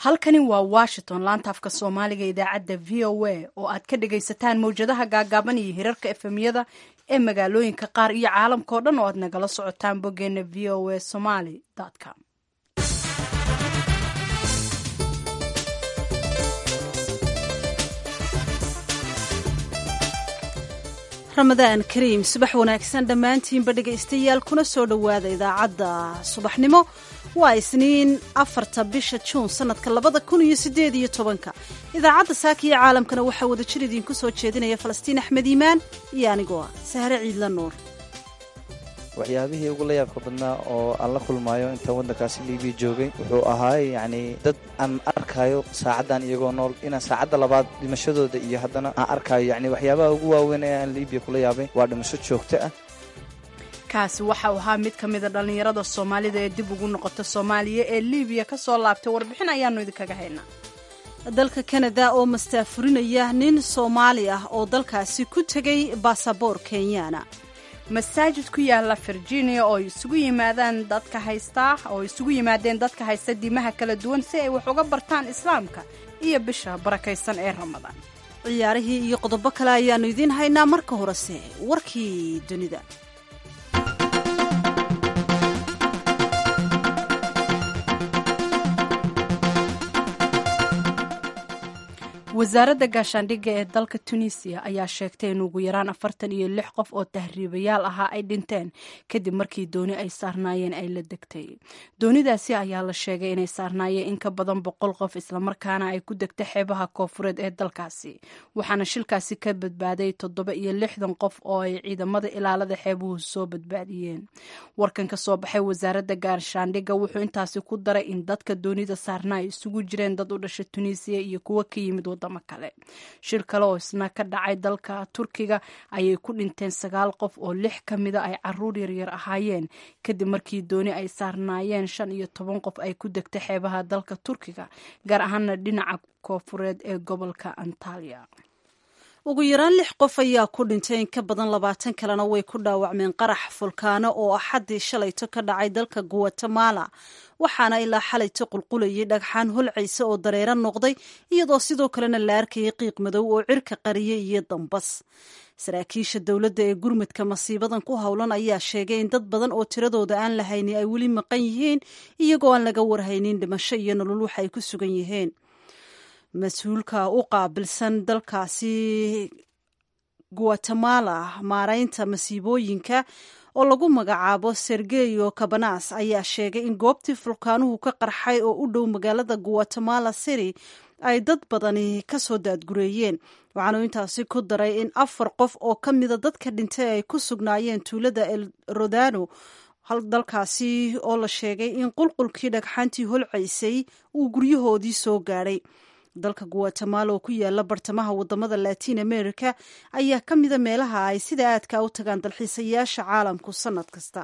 halkani waa washington laanta afka soomaaliga idaacadda v o a oo aad ka dhagaysataan mawjadaha gaagaaban iyo hirarka efemyada ee magaalooyinka qaar iyo caalamkao dhan oo aad nagala socotaan boggeena v o a somaly com ramadaan kariim subax wanaagsan dhammaantiinba dhegaystayaal kuna soo dhowaada idaacadda subaxnimo waa isniin afarta bisha juun sanadka labada kun iyo sideed iyo tobanka idaacadda saaka iyo caalamkana waxaa wada jir idiinku soo jeedinaya falastiin axmed iimaan iyo anigoo ah sahre ciidla nuur waxyaabihii ugu la yaabka badnaa oo aan la kulmaayo intaan waddankaasi libiya joogay wuxuu ahaay yacni dad aan arkayo saacaddan iyagoo nool inaan saacadda labaad dhimashadooda iyo haddana aan arkayo yacni waxyaabaha ugu waaweyn ee aan libiya kula yaabay waa dhimasho joogto ah kaasi waxau ahaa mid ka mida dhallinyarada soomaalida ee dib ugu noqota soomaaliya ee libiya ka soo laabtay warbixin ayaanu idinkaga haynaa dalka kanada oo mastaafurinaya nin soomaali ah oo dalkaasi ku tegay baasaboor kenyaana masaajid ku yaala virginia oo isugu yimaadaan dadka haystaa oo isugu yimaadeen dadka haysta diimaha kala duwan si ay wax uga bartaan islaamka iyo bisha barakaysan ee ramadaan ciyaarihii iyo qodobo kale ayaannu idiin haynaa marka horese warkii dunida wasaaradda gaashaandhigga ee dalka tunisiya ayaa sheegtay in ugu yaraan afartan iyo lix qof oo tahriibayaal ahaa ay dhinteen kadib markii dooni ay saarnaayeen ay la degtay doonidaasi ayaa la sheegay inay saarnaayeen in ka badan boqol qof islamarkaana ay ku degtay xeebaha koofureed ee dalkaasi waxaana shilkaasi ka badbaaday toddoba iyo lixdan qof oo ay ciidamada ilaalada xeebuhu soo badbaadiyeen warkan ka soo baxay wasaaradda gaashaandhigga wuxuu intaasi ku daray in dadka doonida saarna ay isugu jireen dad u dhasha tunisiya iyo kuwo ka yimid kale shir kale oo isna ka dhacay dalka turkiga ayay ku dhinteen sagaal qof oo lix ka mida ay caruur yaryar ahaayeen kadib markii dooni ay saarnaayeen shan iyo toban qof ay ku degtay xeebaha dalka turkiga gaar ahaana dhinaca koofureed ee gobolka antalya ugu yaraan lix qof ayaa ku dhintay in ka badan labaatan kalena way ku dhaawacmeen qarax fulkaano oo axaddii shalayto ka dhacay dalka guatemala waxaana ilaa xalayto qulqulayay dhagxaan holcaysa oo dareero noqday iyadoo sidoo kalena la arkayay qiiq madow oo cirka qariyay iyo dambas saraakiisha dowladda ee gurmudka masiibadan ku howlan ayaa sheegay in dad badan oo tiradooda aan la haynin ay weli maqan yihiin iyagoo aan laga warhaynin dhimasho iyo nolol waxa ay ku sugan yihiin mas-uulka u qaabilsan dalkaasi guatemala maaraynta masiibooyinka oo lagu magacaabo sergeyo cabanas ayaa sheegay in goobtii fulkaanuhu ka qarxay oo u dhow magaalada guatemala city ay dad badani ka soo daadgureeyeen waxaanu intaasi ku daray in afar qof oo ka mida dadka dhintay ay ku sugnaayeen tuulada el rodano dalkaasi oo la sheegay in qulqulkii dhagxaantii holcaysay uu guryahoodii soo gaadhay dalka guatemala oo ku yaala bartamaha wadamada latin america ayaa ka mida meelaha ay sida aadka u tagaan dalxiisayaasha caalamku sanad kasta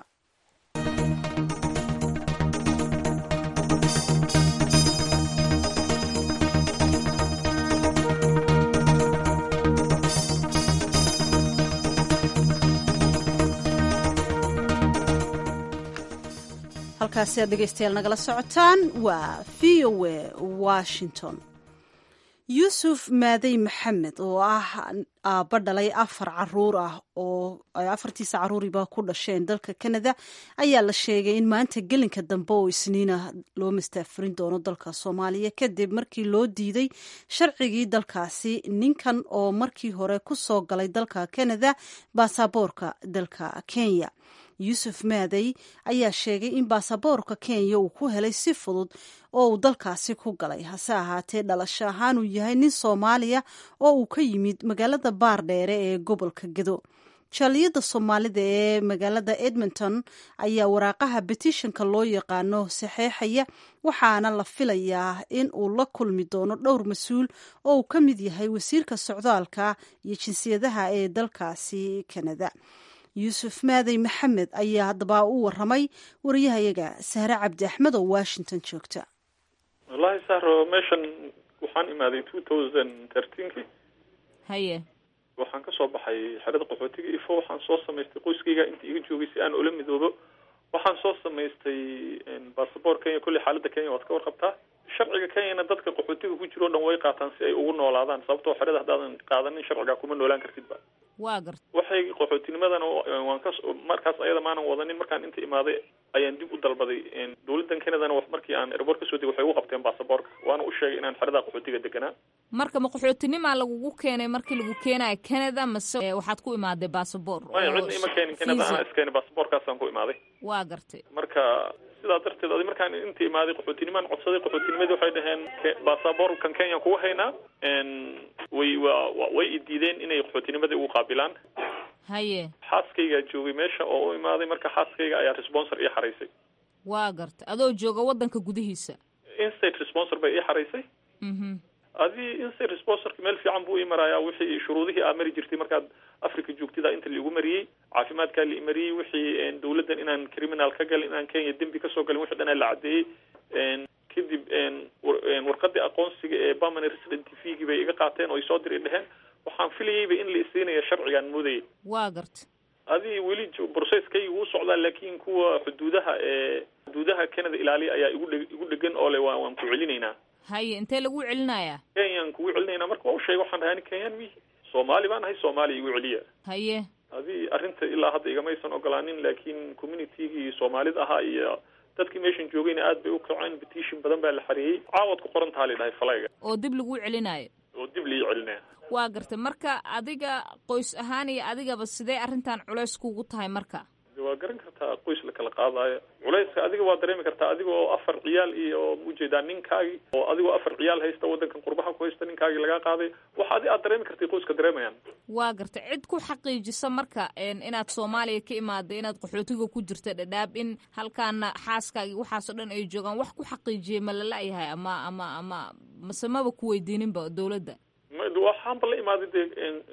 halkaasi aad dhegeystayaal nagala socotaan waa v o a washington yuusuf maadey maxamed oo ah aabba dhalay afar caruur ah oo ay afartiisa caruuriba ku dhasheen dalka canada ayaa la sheegay in maanta gelinka dambe oo isniina loo mastaafurin doono dalka soomaaliya kadib markii loo diiday sharcigii dalkaasi ninkan oo markii hore ku soo galay dalka canada baasaboorka dalka kenya yuusuf maadey ayaa sheegay in baasaboorka kenya uu ku helay si fudud oo uu dalkaasi ku galay hase ahaatee dhalasho ahaan uu yahay nin soomaaliya oo uu ka yimid magaalada baardheere ee gobolka gedo jaaliyadda soomaalida ee magaalada edmonton ayaa waraaqaha betishanka loo yaqaano saxeexaya waxaana la filayaa in uu la kulmi doono dhowr mas-uul oo uu ka mid yahay wasiirka socdaalka iyo jinsiyadaha ee dalkaasi kanada yuusuf maadey maxamed ayaa haddaba u waramay wariyahayaga sahre cabdi axmed oo washington joogta wallahi sahro meeshan waxaan imaaday two thousand thirteenki haye waxaan kasoo baxay xerada qaxootiga ifo waxaan soo samaystay qoyskayga inta iga joogay si aan ula midoobo waxaan soo samaystay bassabort kenya kolley xaaladda kenya waad ka warqabtaa sharciga kenyana dadka jiro o dhan way qaataan si ay ugu noolaadaan sababtoo xerada haddaadan qaadanin sharciga kuma noolaan kartidba waa garta waxay qaxootinimadana waan ka markaas ayada maanan wadanin markaan inta imaaday ayaan dib u dalbaday dawladdan canadana markii aan airboort kasoo degay waxay ugu qabteen baasaboorka waana u sheegay inaan xerada qaxootiga deganaa marka ma qaxootinimaa lagugu keenay markii lagu keenayo canada mase waxaad ku imaaday basaboor maya cidna ima keenin canada anaa iskeenay baasaboorkaasaan ku imaaday waa gartay marka sidaa darteed adi markaan inta imaaday qaxootinimaan codsaday qaxootinimadii waxay dhaheen baasaboorkan kenyaan kugu haynaa way wa way idiideen inay qaxootinimadii ugu qaabilaan haye xaaskaygaa joogay meesha oo u imaaday marka xaaskayga ayaa responsor ii xaraysay waa garta adoo jooga waddanka gudihiisa instate responsor bay ii xaraysay adii instate responsorka meel fiican buu ii marayaa wixii shuruudihii aa mari jirtay markaad africa joogtida inta laigu mariyey caafimaadkaa lai mariyey wixii dawladdan inaan criminal ka galin inaan kenya dembi kasoo galin wixi dhan aa la caddeeyey kadib warqadii aqoonsiga ee permanent resident tvgii bay iga qaateen oo isoo diri dheheen waxaan filayeyba in la isiinaya sharcigaan moodayay waa garta adii weli processkayga wuu socdaa laakin kuwa xuduudaha ee xuduudaha canada ilaaliya ayaa igu dhe igu dhegan oo le wa waan ku celinaynaa haye intee lagu celinayaa kenyaan kugu celinaynaa marka waa u sheegay waxaan dhahay ani kenyaan mi soomaali baan ahay soomaaliya igu celiya haye adii arrinta ilaa hadda igamaysan ogolaanin laakiin communitygii soomaalida ahaa iyo dadkii meeshan joogayna aad bay u kaceen petition badan baa la xareeyey caawad ku qoran taha la dhahay falayga oo dib lagu celinayo oo dib lii celinaya waa gartay marka adiga qoys ahaan iyo adigaba sidee arrintan culays kugu tahay marka waa garan kartaa qoys la kala qaadaayo culayska adiga waa dareemi kartaa adiga oo afar ciyaal iyo maujeedaa ninkaagi oo adigoo afar ciyaal haysta waddankan qurbaha ku haysta ninkaagii lagaa qaaday wax adi aad dareemi kartay qoyska dareemayaan waa gartay cid ku xaqiijisa marka inaad soomaaliya ka imaaday inaad qaxootiga ku jirta dhadhaab in halkaana xaaskaagii waxaasoo dhan ay joogaan wax ku xaqiijiyay ma lala-yahay ama ama ama mase maba ku weydiininba dawladda waxaanba la imaaday dee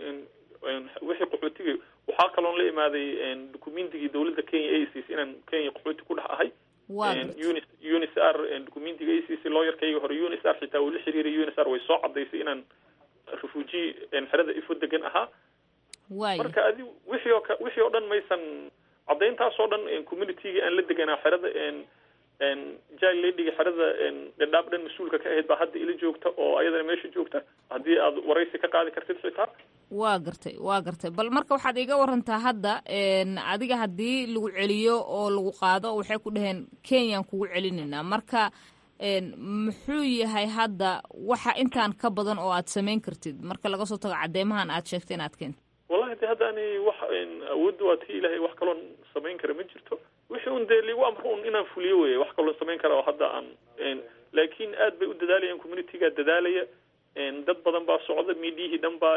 wixii qaxootiga waxaa kaloon la imaaday documentigii dawladda kenya a c c inaan kenya qaxooti ku dhex ahay uni unis r documentiga a c c looyarkayga hore unis r xitaa uu la xiriiray unis r way soo cadaysay inaan refugee xerada ifo degan ahaa waay marka adi wixii oo ka wixii oo dhan maysan caddayntaas oo dhan communitygii aan la deganaa xerada jil ladyga xerada dhadhaab dhan mas-uulka ka ahayd baa hadda ila joogta oo ayadana meesha joogta haddii aad waraysi ka qaadi kartid xitaa waa gartay waa gartay bal marka waxaad iga warantaa hadda adiga haddii lagu celiyo oo lagu qaado waxay ku dhaheen kenyaan kugu celinaynaa marka muxuu yahay hadda waxa intaan ka badan oo aad samayn kartid marka laga soo tago cadeymahan aad sheegtay inaad keento wallahi de hadda ani wax awoodda waa tii ilahay wax kaloon samayn kara ma jirto wixii un dee ligu amro un inaan fuliyo weye wax kaloon samayn kara oo hadda aan laakiin aad bay u dadaalayaan communitygaa dadaalaya dad badan baa socda miidiyihii dhan baa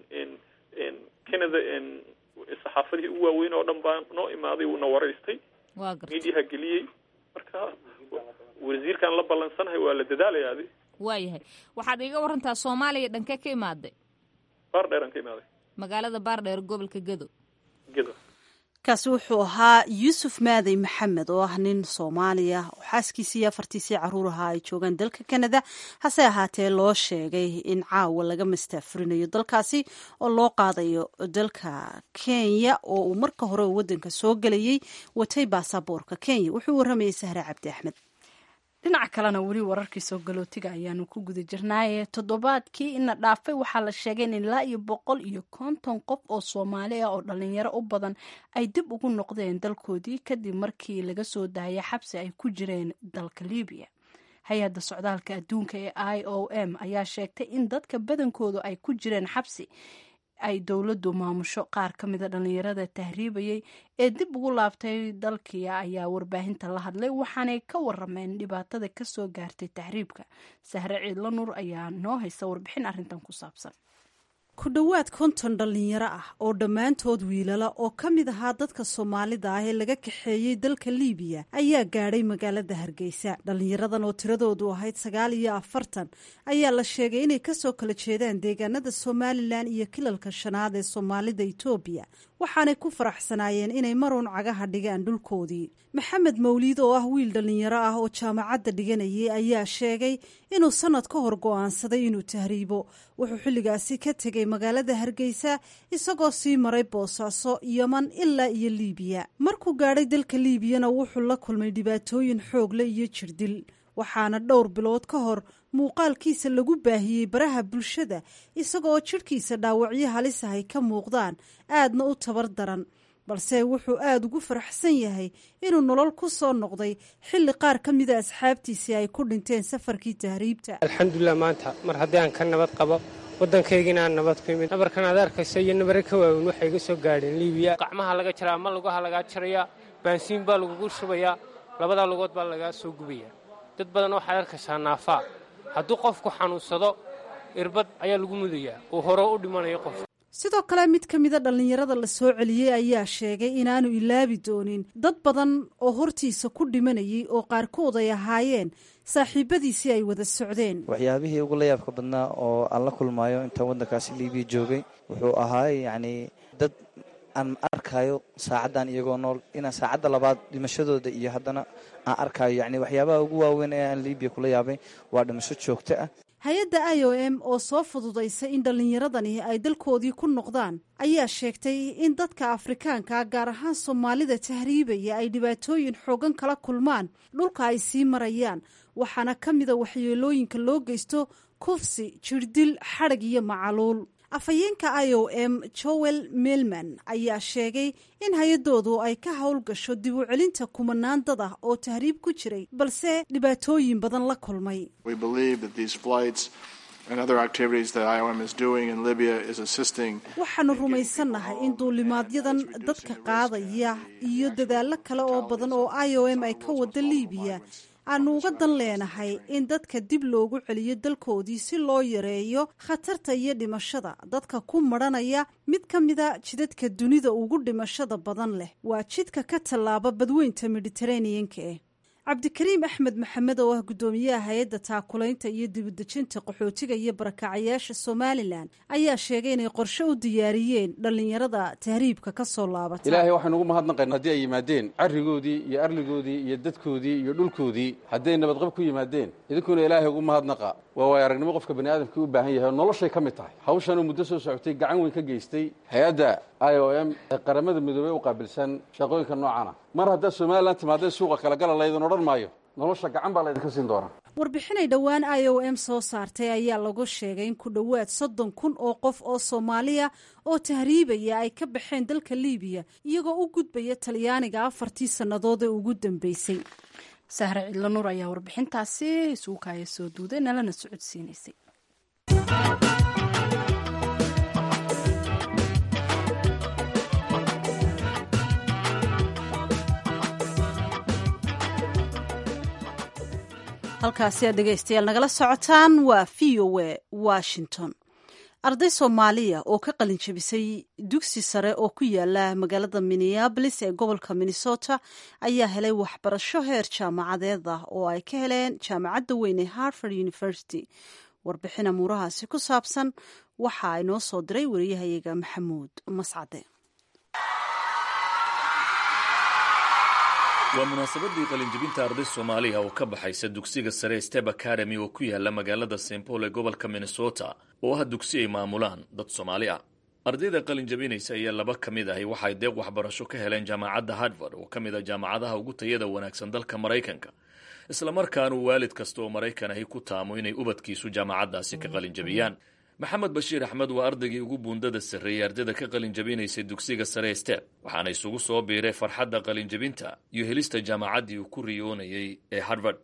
canada saxaafadihii ugu waaweyn oo dhan baa noo imaaday uuna waraystay waa gartay miidiyaha geliyey marka wasiirkaan la ballansanahay waa la dadaalaya adi waayahay waxaad iga warantaa soomaaliya dhankee ka imaaday baardheer aan ka imaaday magaalada baardheer gobolka gedo gedo kaasi wuxuu ahaa yuusuf maadey maxamed oo ah nin soomaaliya oo xaaskiisii iyo afartiisii caruur ahaa ay joogaan dalka canada hase ahaatee loo sheegay in caawa laga mastaafurinayo dalkaasi oo loo qaadayo dalka kenya oo uu marka hore waddanka soo gelayay watay baasaboorka kenya wuxuu waramayay sahre cabdi axmed dhinaca kalena weli wararkii soo galootiga ayaanu ku guda jirnaaye toddobaadkii ina dhaafay waxaa la sheegay in ilaa iyo boqol iyo konton qof oo soomaali ah oo dhalinyaro u badan ay dib ugu noqdeen dalkoodii kadib markii laga soo daayay xabsi ay ku jireen dalka libiya hay-adda socdaalka adduunka ee i o m ayaa sheegtay in dadka badankoodu ay ku jireen xabsi ay dowladdu maamusho qaar ka mida dhallinyarada tahriibayay ee dib ugu laabtay dalkiia ayaa warbaahinta la hadlay waxaanay ka warameen dhibaatada kasoo gaartay tahriibka sahre ciidlo nuur ayaa noo haysta warbixin arrintan ku saabsan ku dhowaad konton dhallinyaro ah oo dhammaantood wiilala oo ka mid ahaa dadka soomaalida ah ee laga kaxeeyey dalka liibiya ayaa gaadhay magaalada hargeysa dhallinyaradan oo tiradoodu ahayd sagaal iyo afartan ayaa la sheegay inay kasoo kala jeedaan deegaanada somalilan iyo kilalka shanaad ee soomaalida itoobiya waxaanay ku faraxsanaayeen inay maruun cagaha dhigaan dhulkoodii maxamed mawliid oo ah wiil dhallinyaro ah oo jaamacadda dhiganayay ayaa sheegay inuu sanad ka hor go'aansaday inuu tahriibo wuxuu xilligaasi ka tegay magaalada hargeysa isagoo sii maray boosaaso yeman ilaa iyo liibiya markuu gaadhay dalka liibiyana wuxuu la kulmay dhibaatooyin xoogle iyo jirdil waxaana dhowr bilood ka hor muuqaalkiisa lagu baahiyey baraha bulshada isagaoo jidhkiisa dhaawacyo halis ahay ka muuqdaan aadna u tabar daran balse wuxuu aada ugu faraxsan yahay inuu nolol ku soo noqday xilli qaar ka mida asxaabtiisii ay ku dhinteen safarkii tahriibta alxamdulilah maanta mar haddii aan ka nabad qabo waddankaygiina aan nabad ku imid nabarkan aad arkayso iyo nabare ka waaweyn waxay iga soo gaadheen liibiya qacmaha laga jaraa ama lugaha lagaa jarayaa baansiin baa lagugu shubayaa labadaa lugood baa lagaa soo gubayaa dad badan waxaad arkaysaa naafaa hadduu qofku xanuunsado irbad ayaa lagu mudayaa uu hore u dhimanayo qof sidoo kale mid ka mida dhallinyarada la soo celiyey ayaa sheegay inaanu ilaabi doonin dad badan oo hortiisa ku dhimanayay oo qaarkood ay ahaayeen saaxiibadiisii ay wada socdeen waxyaabihii ugu la yaabka badnaa oo aan la kulmaayo intaan waddankaasi liibiya joogay wuxuu ahaay yacni dad aan arkayo saacaddan iyagoo nool inaan saacadda labaad dhimashadooda iyo haddana aan arkayo yacni waxyaabaha ugu waaweyn ee aan liibiya kula yaabay waa dhimasho joogto ah hay-adda i o m oo soo fududaysay in dhallinyaradani ay dalkoodii ku noqdaan ayaa sheegtay in dadka afrikaanka gaar ahaan soomaalida tahriibaya ay dhibaatooyin xoogan kala kulmaan dhulka ay sii marayaan waxaana ka mida waxyeelooyinka loo geysto kufsi jirdil xadhag iyo macaluul afhayeenka i o m joel melman ayaa sheegay in hay-adoodu ay ka howlgasho dib u celinta kumanaan dad ah oo tahriib ku jiray balse dhibaatooyin badan la kulmay waxaanu rumaysannahay in duulimaadyadan dadka qaadaya iyo dadaallo kale oo badan oo i o m ay ka wada liibiya aanu uga dan leenahay in dadka dib loogu celiyo dalkoodii si loo yareeyo khatarta iyo dhimashada dadka ku madhanaya mid ka mida jidadka dunida ugu dhimashada badan leh waa jidka ka tallaaba badweynta mediteraneanka eh cabdikariim axmed maxamed oo ah guddoomiyaha hay-adda taakulaynta iyo dibudejinta qaxootiga iyo barakacayaasha somalilan ayaa sheegay inay qorshe u diyaariyeen dhallinyarada tahriibka ka soo laabata ilaahay waxaynu ugu mahadnaqayn haddii ay yimaadeen carrigoodii iyo arligoodii iyo dadkoodii iyo dhulkoodii hadday nabadqab ku yimaadeen idinkuna ilaahay ugu mahadnaqa waa waay aragnimo qofka bani aadamkii u baahan yahay oo noloshay ka mid tahay hawshanuu muddo soo socotay gacan weyn ka geystay hay-adda i o m ee qaramada midoobey u qaabilsan shaqooyinka noocana mar haddaad somalilan timaadeen suuqa kala gala laydin odhan maayo nolosha gacan baa laydinka siin doonaa warbixinay dhowaan i o m soo saartay ayaa lagu sheegay in ku dhowaad soddon kun oo qof oo soomaaliya oo tahriibaya ay ka baxeen dalka liibiya iyagoo u gudbaya talyaaniga afartii sannadood ee ugu dambeysay sahre cidlo nuur ayaa warbixintaasi isugu kaaya soo duuday nalana socodsiinaysay halkaasi aad dhegaystayaal nagala socotaan waa v o a washington arday soomaaliya oo ka qalin jebisay dugsi sare oo ku yaala magaalada minneabolis ee gobolka minnesota ayaa helay waxbarasho heer jaamacadeed ah oo ay ka heleen jaamacadda weyn ee harvard university warbixin amuurahaasi ku saabsan waxa ay noo soo diray wariyahayaga maxamuud mascade waa munaasabadii qalinjebinta arday soomaaliya oo ka baxaysa dugsiga sare step academy oo ku yaala magaalada st paul ee gobolka minnesota oo ah dugsi ay maamulaan dad soomaali ah ardayda qalinjabinaysa ayaa laba ka mid ahi waxay deeq waxbarasho ka heleen jaamacadda harvard oo ka mid a jaamacadaha ugu tayada wanaagsan dalka maraykanka islamarkaanu waalid kasta oo maraykan ahi ku taamo inay ubadkiisu jaamacaddaasi ka qalinjabiyaan maxamed bashiir axmed waa ardaygii ugu buundada sarreeyey ardayda ka qalinjabinaysay dugsiga sare step waxaana isugu soo biiray farxadda qalinjabinta iyo helista jaamacaddii uu ku riyoonayay ee harvard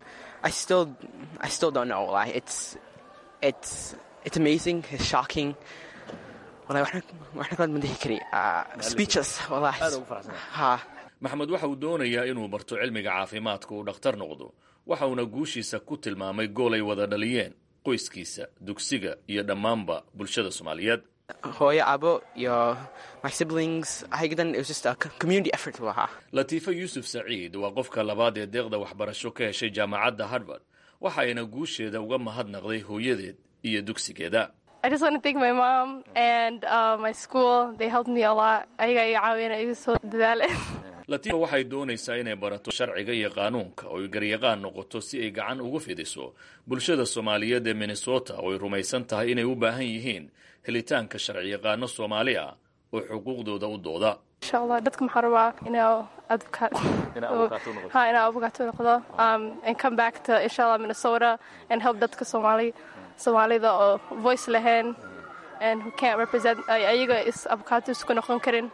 maxamed waxa uu doonayaa inuu barto cilmiga caafimaadka uu dhakhtar noqdo waxa uuna guushiisa ku tilmaamay gool ay wada dhaliyeen qoyskiisa dugsiga iyo dhammaanba bulshada soomaaliyeed hooyo abo iyo my siblings ayadan it was just a community effort u ahaa latiifa yuusuf saciid waa qofka labaad ee deeqda waxbarasho ka heshay jaamacadda harvard waxa ayna guusheeda uga mahadnaqday hooyadeed iyo dugsigeeda I just want to thank my mom and uh, my school. They helped me a lot. Ayaga iga caawina iga soo dadaaleen. latiifa waxay doonaysaa inay barato sharciga iyo qaanuunka oo ay garyaqaan noqoto si ay gacan uga fidiso bulshada soomaaliyeed ee minnesota oo ay rumaysan tahay inay u baahan yihiin helitaanka sharciyaqaano soomaali ah oo xuquuqdooda u dooda insha allah dadka maxaa rabaa inaa advocate ha inaa advocate noqdo um, and come back to insha allah minnesota and help dadka somali soomaalida oo voice lahayn and who can't represent ayaga is advocate isku noqon karin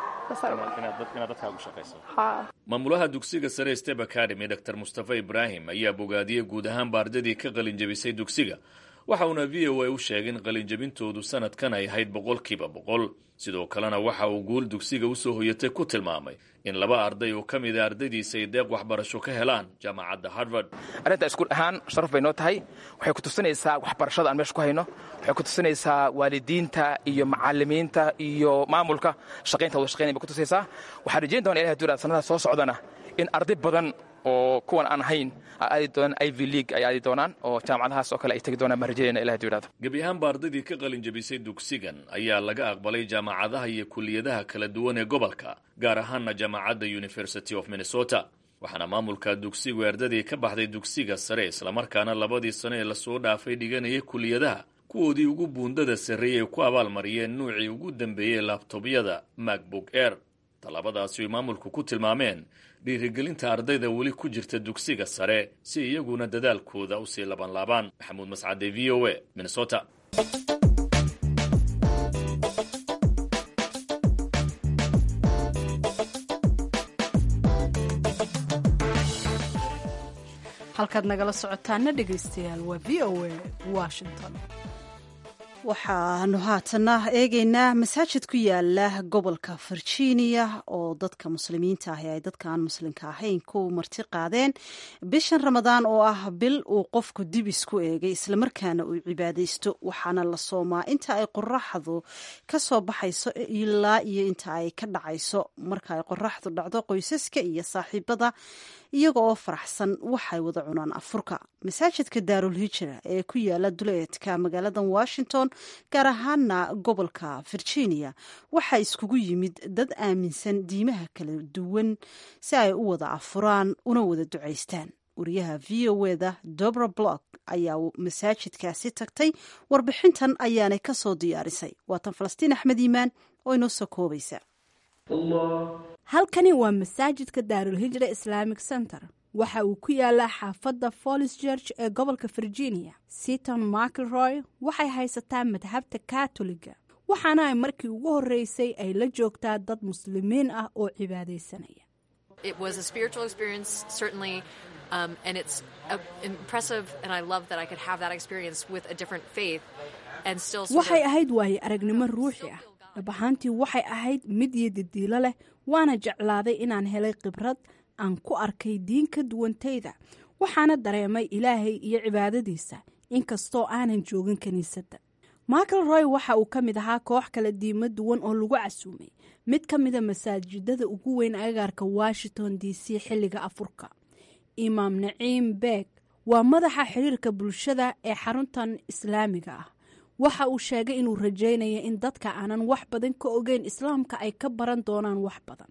maamulaha dugsiga sare step academy dor mustafa ibraahim ayaa bogaadiyey guud ahaanba ardadii ka qalinjabisay dugsiga waxa uuna v o a u sheegay in qalinjabintoodu sanadkan ay ahayd boqolkiiba boqol sidoo kalena waxa uu guul dugsiga usoo hoyatay ku tilmaamay in laba arday oo ka mida ardaydiisa ay deeq waxbarasho ka helaan jaamacadda harvard arrinta iskuul ahaan sharaf bay noo tahay waxay ku tusinaysaa waxbarashada aan meesha ku hayno waxay ku tusinaysaa waalidiinta iyo macalimiinta iyo maamulka shaqaynta wada shaqaynay bay ku tusaysaa waxaan rajayn doona ilahay duraa sanadaha soo socdana in arday badan oo kuwan aan ahayn aadi doonaan iv league ay aadi doonaan oo jaamacadahaas oo kale ay tegi doonaan baan rajaynayna ilahay duiraado gebi ahaanba ardaydii ka qalin jabisay dugsigan ayaa laga aqbalay jaamacadaha iyo kuliyadaha kala duwan ee gobolka gaar ahaana jaamacadda university of minnesota waxaana maamulka dugsigu ardadii ka baxday dugsiga sare islamarkaana labadii sano ee lasoo dhaafay dhiganayay kuliyadaha kuwoodii ugu buundada sarreeyay ku abaalmariyeen nuucii ugu dambeeyey laabtobyada macbook air tallaabadaasi ay maamulku ku tilmaameen dhiirigelinta ardayda weli ku jirta dugsiga sare si iyaguna dadaalkooda usii labanlaabaan maxamuud mascade v o a minnesota halkaad nagala socotaana dhegaystayaal waa v o a washington waxaanu haatana eegaynaa masaajid ku yaala gobolka virginia oo dadka muslimiinta ahi ay dadka aan muslimka ahayn ku marti qaadeen bishan ramadaan oo ah bil uu qofku dib isku eegay islamarkaana uu cibaadaysto waxaana la soomaa inta ay qoraxdu ka soo baxayso ilaa iyo inta ay ka dhacayso marka ay qoraxdu dhacdo qoysaska iyo saaxiibada iyaga oo faraxsan waxay wada cunaan afurka masaajidka daarul hijra ee ku yaala duleedka magaalada washington gaar ahaana gobolka virginia waxaa iskugu yimid dad aaminsan diimaha kala duwan si ay u wada afuraan una wada ducaystaan wariyaha v o eda dobra block ayaa masaajidkaasi tagtay warbixintan ayaanay ka soo diyaarisay waatan falastiin axmed iimaan oo inoo soo koobaysa halkani waa masaajidka daarul hijra islamic center waxa uu ku yaalaa xaafadda follis george ee gobolka virginia seaton mcilroy waxay haysataa madhabta katoliga waxaana ay markii ugu horreysay ay la joogtaa dad muslimiin ah oo cibaadaysanaya Um, and it's uh, impressive, and I love that I could have that experience with a different faith and still. waxay ahayd waaye aragnimo ruuxi ah dhab ahaantii waxay ahayd mid iyo didiilo leh waana jeclaaday inaan helay khibrad aan ku arkay diin ka duwantayda waxaana dareemay ilaahay iyo cibaadadiisa inkastoo aanan joogin kiniisadda michael roy waxa uu ka mid ahaa koox kala diimo duwan oo lagu casuumay mid ka mida masaajidada ugu weyn agaarka washington d c xilliga afurka imaam naciim beeg waa madaxa xiriirka bulshada ee xaruntan islaamiga ah waxa uu sheegay inuu rajaynaya in dadka aanan wax badan ka ogeyn islaamka ay ka baran doonaan wax badan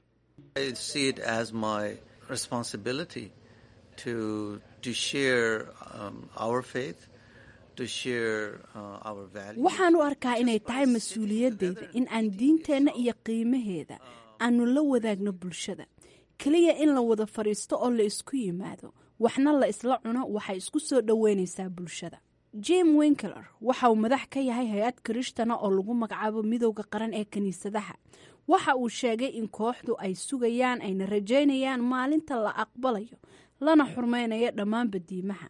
waxaan u arkaa inay tahay mas-uuliyadeyda in aan diinteenna iyo qiimaheeda aanu la wadaagno bulshada keliya in la wada fadhiisto oo la isku yimaado waxna la isla cuno waxay isku soo dhoweynaysaa bulshada jim winkler waxa uu madax ka yahay hay-ad kiristana oo lagu magacaabo midowda qaran ee kiniisadaha waxa uu sheegay in kooxdu ay sugayaan ayna rajaynayaan maalinta la aqbalayo lana xurmaynayo dhammaanba diimaha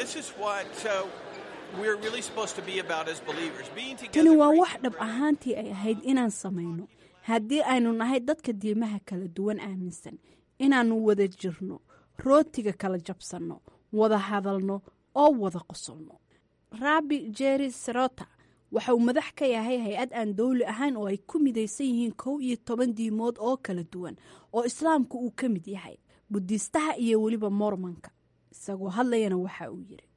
tani waa wax dhab ahaantii ay ahayd inaan samayno haddii aynu nahay dadka diimaha kala duwan aaminsan inaannu wada jirno rootiga kala jabsanno wada hadalno oo wada qosolno rabbi jerry serota waxa uu madax ka yahay hay-ad aan dowli ahayn oo ay ku midaysan yihiin kow iyo toban diimood oo kala duwan oo islaamku uu ka mid yahay budiistaha iyo weliba mormonka isagoo hadlayana waxa uu yidhi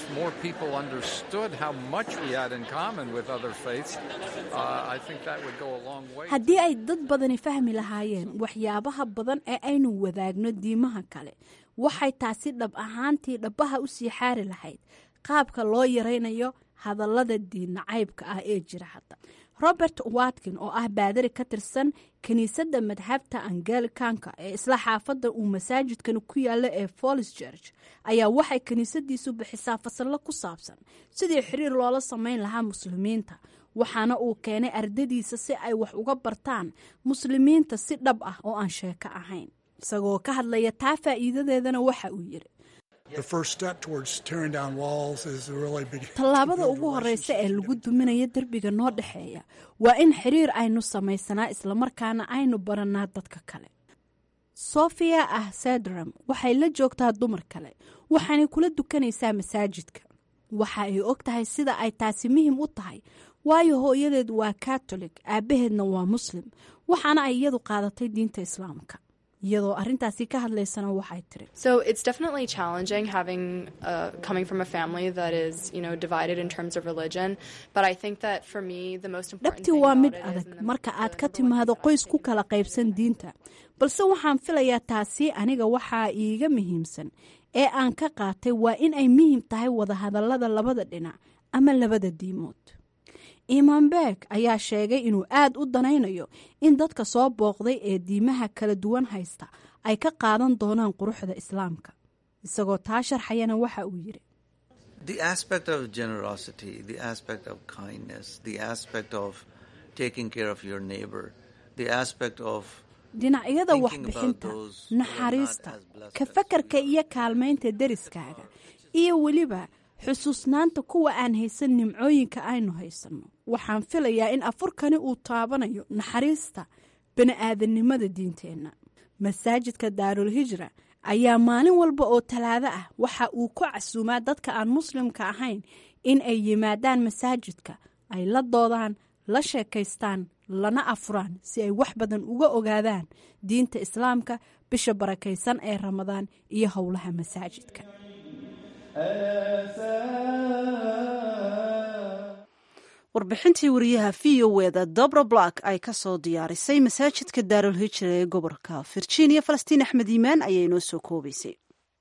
haddii ay dad badani fahmi lahaayeen waxyaabaha badan ee aynu wadaagno diimaha kale waxay taasi dhab ahaantii dhabbaha u sii xaari lahayd qaabka loo yaraynayo hadallada diinnacaybka ah ee jira hadda robert watkin oo ah baadari ka tirsan kiniisadda madhabta angelicanka ee isla xaafadda uu masaajidkani ku yaalla ee folis church ayaa waxay kiniisadiisu bixisaa fasallo ku saabsan sidii xiriir loola samayn lahaa muslimiinta waxaana uu keenay ardadiisa si ay wax uga bartaan muslimiinta si dhab ah oo aan sheeko ahayn isagoo ka hadlaya taa faa'iidadeedana waxa uu yidhi tallaabada ugu horeysa ee lagu duminayo derbiga noo dhexeeya waa in xiriir aynu samaysanaa islamarkaana aynu barannaa dadka kale sofia ah sedram waxay la joogtaa dumar kale waxaanay kula dukanaysaa masaajidka waxa ay og tahay sida ay taasi muhim u tahay waayo hooyadeed waa katolik aabbaheedna waa muslim waxaana ay iyadu qaadatay diinta islaamka iyadoo arintaasi ka hadlaysana waxay tiri So it's definitely challenging having uh, coming from a family that is, you know, divided in terms of religion. But I think that for me, the most important dhabti thing waa about mid it is adag marka aad ka timaado qoys ku kala qaybsan diinta balse waxaan filayaa taasi aniga waxaa iiga muhiimsan ee aan ka qaatay waa in ay muhiim tahay wadahadallada labada dhinac ama labada diimood imaan beeg ayaa sheegay inuu aad u danaynayo in dadka soo booqday ee diimaha kala duwan haysta ay ka qaadan doonaan quruxda islaamka isagoo taa sharxayana waxa uu yidhi The aspect of generosity, the aspect of kindness, the aspect of taking care of your neighbor, the aspect of dhinacyada thinking waxbixinta about those who are not naxariista as blessed ka fakarka iyo kaalmaynta deriskaaga iyo weliba xusuusnaanta kuwa aan haysan nimcooyinka aynu haysanno waxaan filayaa in afurkani uu taabanayo naxariista bani'aadanimada diinteenna masaajidka daarul hijra ayaa maalin walba oo talaado ah waxa uu ku casuumaa dadka aan muslimka ahayn in ay yimaadaan masaajidka ay la doodaan la sheekaystaan lana afuraan si ay wax badan uga ogaadaan diinta islaamka bisha barakaysan ee ramadaan iyo howlaha masaajidka warbixintii wariyaha v o eda dobra black ay ka soo diyaarisay masaajidka daarul hijra ee gobolka virginia falastiin axmed iimaan ayaa inoo soo koobaysay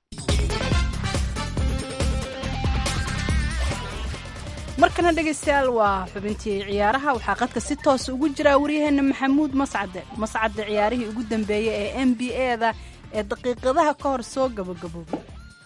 markana dhegaystayaal waa xubintii ciyaaraha waxaa qadka si toosa ugu jiraa waryaheena maxamuud mascade mascade ciyaarihii ugu dambeeyey ee n b a da ee daqiiqadaha ka hor soo gabagaboobay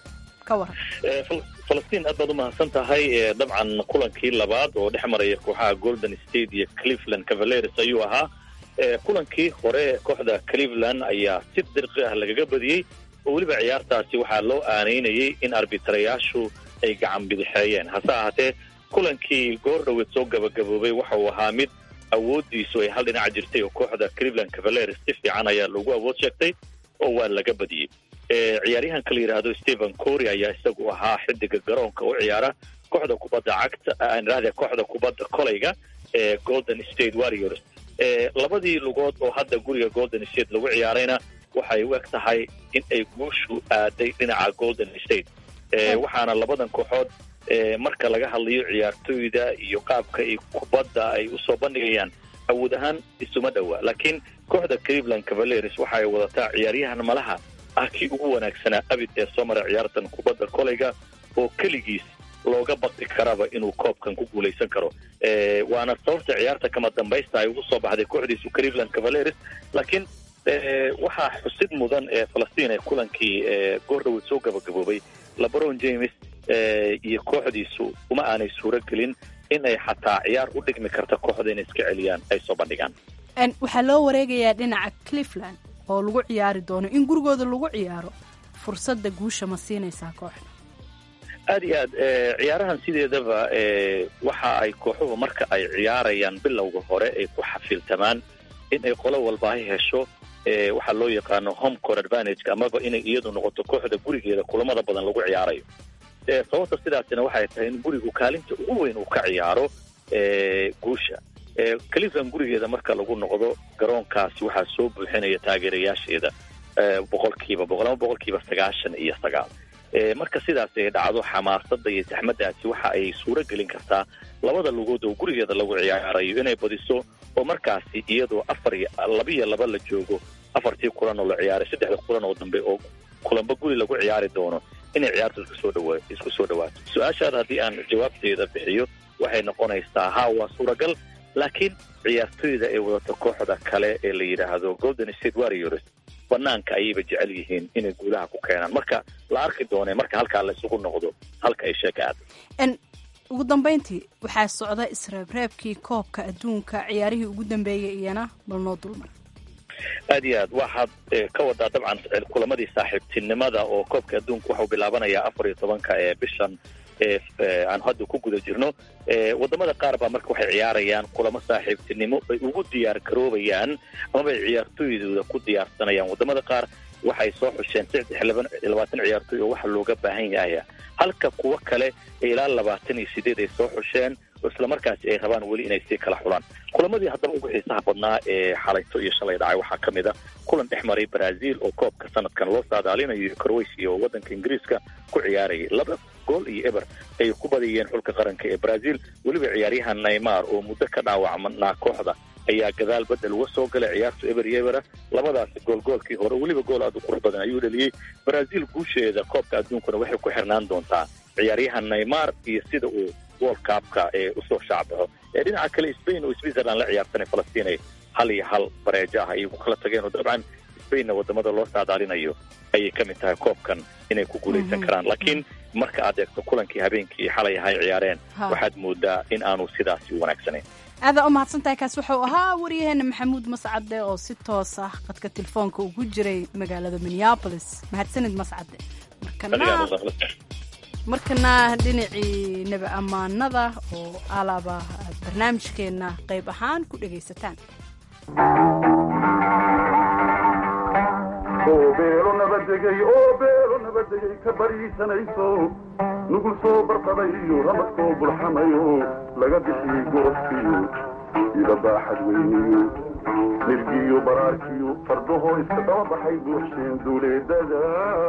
ka waran falastiin aad baad u mahadsan tahay ee dabcan kulankii labaad oo dhex maraya kooxaha golden state iyo cleveland cavaleres ayuu ahaa ee kulankii hore kooxda cleveland ayaa si dirqi ah lagaga badiyey oo weliba ciyaartaasi waxaa loo aanaynayay in arbitrayaashu ay gacan bidixeeyeen hase ahaatee kulankii goor dhoweed soo gabagaboobay waxa uu ahaa mid awooddiisu ay hal dhinac jirtay oo kooxda cleveland cavaleres si fiican ayaa lagu awood sheegtay oo waa laga badiyey ee ciyaaryahanka la yidhaahdo stephen cory ayaa isagu ahaa xidiga garoonka u ciyaara kooxda kubadda cagta aan idhahde kooxda kubadda kolayga ee golden state warriors ee labadii lugood oo hadda guriga golden state lagu ciyaarayna waxay u eg tahay in ay guushu aaday dhinaca golden state ee waxaana labadan kooxood ee marka laga hadlayo ciyaartooyda iyo qaabka ay kubadda ay usoo bandhigayaan awood ahaan isuma dhowa laakiin kooxda cleveland cavaleres waxa ay wadataa ciyaaryahan malaha ah kii ugu wanaagsanaa abid ee soo mara ciyaartan kubadda kolayga oo keligiis looga baqi karaba inuu koobkan ku guulaysan karo ee waana sababta ciyaarta kama dambaysta ay ugu soo baxday kooxdiisu cleveland cavaleres laakiin ee waxaa xusid mudan ee falastiin ee kulankii ee goordhoweed soo gabagaboobay lebron james ee iyo kooxdiisu uma aanay suuro gelin in ay xataa ciyaar u dhigmi karta kooxda inay iska celiyaan ay soo bandhigaan En, waxaa loo wareegayaa dhinaca cleveland oo lagu ciyaari doono in gurigooda lagu ciyaaro fursadda guusha ma siinaysaa kooxda aad iyo aad ee ciyaarahan sideedaba ee waxa ay kooxuhu marka ay ciyaarayaan bilowga hore ay ku xafiiltamaan in ay qolo walbaahi hesho ee waxaa loo yaqaano home court advantage amaba inay iyadu noqoto kooxda gurigeeda kulamada badan lagu ciyaarayo ee sababta sidaasina waxay tahay in gurigu kaalinta ugu weyn uu ka ciyaaro ee guusha ee cleveland gurigeeda marka lagu noqdo garoonkaasi waxaa soo buuxinaya taageerayaasheeda ee boqolkiiba boqol ama boqolkiiba sagaashan iyo sagaal ee marka sidaas ay dhacdo xamaasada iyo saxmadaasi waxa ay suuro gelin kartaa labada lugood oo gurigeeda lagu ciyaarayo inay badiso oo markaasi iyadoo afar iyo labiyo laba la joogo afartii kulan oo la ciyaaray saddexda kulan oo dambe oo kulanba guri lagu ciyaari doono inay ciyaartu isku soo dhawa isku soo dhawaato su-aashaada haddii aan jawaabteeda bixiyo waxay noqonaysaa ha waa suuragal laakiin ciyaartoyda ee wadata kooxda kale ee la yidhaahdo golden state warriors banaanka ayayba jecel yihiin inay guulaha ku keenaan marka la arki doone marka halkaa la isugu noqdo halka ay sheeka aad ugu dambeyntii waxaa socda isreebreebkii koobka adduunka ciyaarihii ugu dambeeyay iyana bal noo dulmar aad iyo aad waxaad ka wadaa dabcan kulamadii saaxiibtinimada oo koobka adduunka waxau bilaabanayaa afar iyo tobanka ee bishan aan hadda ku guda jirno wadamada qaar baa marka waxay ciyaarayaan kulamo saaxiibtinimo bay ugu diyaar garoobayaan amabay ciyaartooydooda ku diyaarsanayaan wadamada qaar waxay soo xusheen saddex labaatan ciyaartooy oo waxa looga baahan yahay halka kuwo kale ilaa labaatan iyo sideed ay soo xusheen oo islamarkaasi ay rabaan weli inay sii kala xulaan kulamadii haddaba ugu xiisaha badnaa ee xalayto iyo shalay dhacay waxaa ka mid a kulan dhex maray brazil oo koobka sanadkan loo saadaalinayo croatia oo waddanka ingiriiska ku ciyaarayay laba gool iyo eber ay ku badiyeen xulka qaranka ee brazil weliba ciyaaryahan neymar oo muddo ka dhaawacmanaa kooxda ayaa gadaal bedel uga soo galay ciyaarta eber iyo ebera labadaasi goolgoolkii hore weliba gool aad u qurux badan ayuu dhaliyey brazil guusheeda koobka adduunkuna waxay ku xirnaan doontaa ciyaaryahan neymar iyo sida uu world cupka ee usoo shaacbaxo ee dhinaca kale spain oo switzerland la ciyaarsanay falastiin hal iyo hal bareejo ah ayay ku kala tageen oo dabcan spainna wadamada loo saadaalinayo ayay ka mid tahay koobkan inay ku guulaysan karaan laakiin marka aad eegto kulankii habeenkii xalay ahay ciyaareen waxaad moodaa in aanu sidaasi u wanaagsanayn aadaa u mahadsantahay kaas wuxuu ahaa waryaheena maxamuud mascade oo si toos ah qadka telefoonka ugu jiray magaalada minneabolis mahadsanid mascade markana dhinacii nebi ammaanada oo alaaba aad barnaamijkeenna qayb ahaan ku dhegaysataan beelo nabadegay oo beelo nabadegay ka bariisanayso nugul soo barqadayo ramadkoo bulxamayo laga bixiyey goobkiyo ida baaxad weyniyo nirgiyo baraarkiyo fardahoo iska daba baxay buuxsheen duuleedada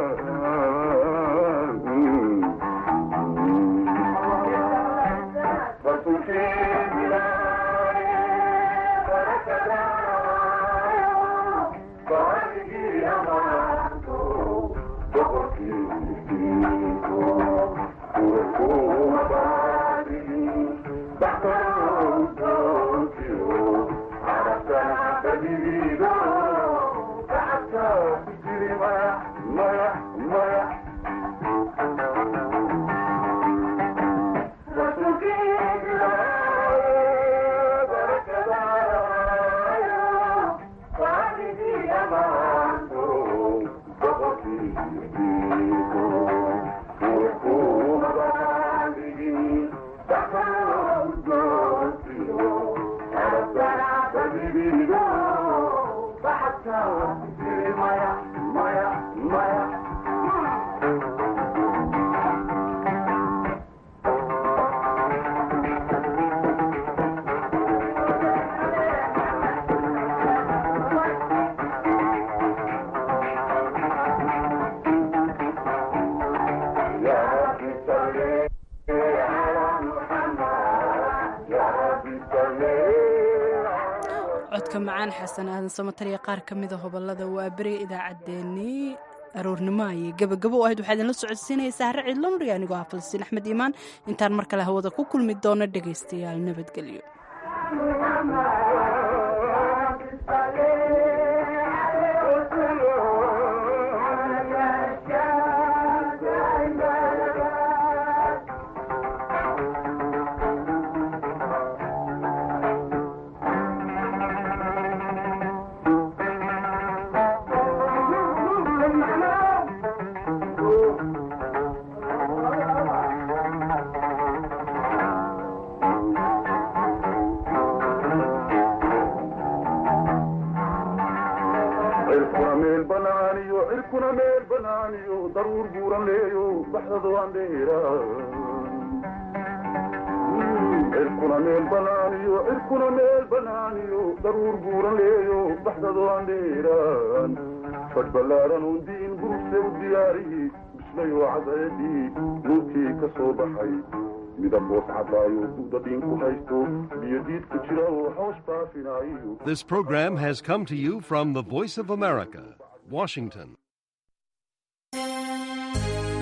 codka macaan xasan aadan samatariya qaar ka mida hobolada waa beriga idaacaddeenii aroornimo ayay gabagabo u ahayd waxaa idinla socodsiinaysaa hare ciidlo nuriga anigoo ah falsiin axmed iimaan intaan mar kale hawada ku kulmi doono dhegaystayaal nabadgelyo cirkuna meel banaaniyo cirkuna meel banaaniyo daruur buuran leeyo baxdado andheera cirkuna meel banaaniyo cirkuna meel banaaniyo daruur buuran leeyo baxdado andheeraan fadh ballaaran uun diin guruse u diyaariyi bislayoo cadeedii nuurkii ka soo baxay midab boos cadaayo dudadiin ku haysto biyo diid ku jira oo hoos baafinaayo This program has come to you from the Voice of America, Washington.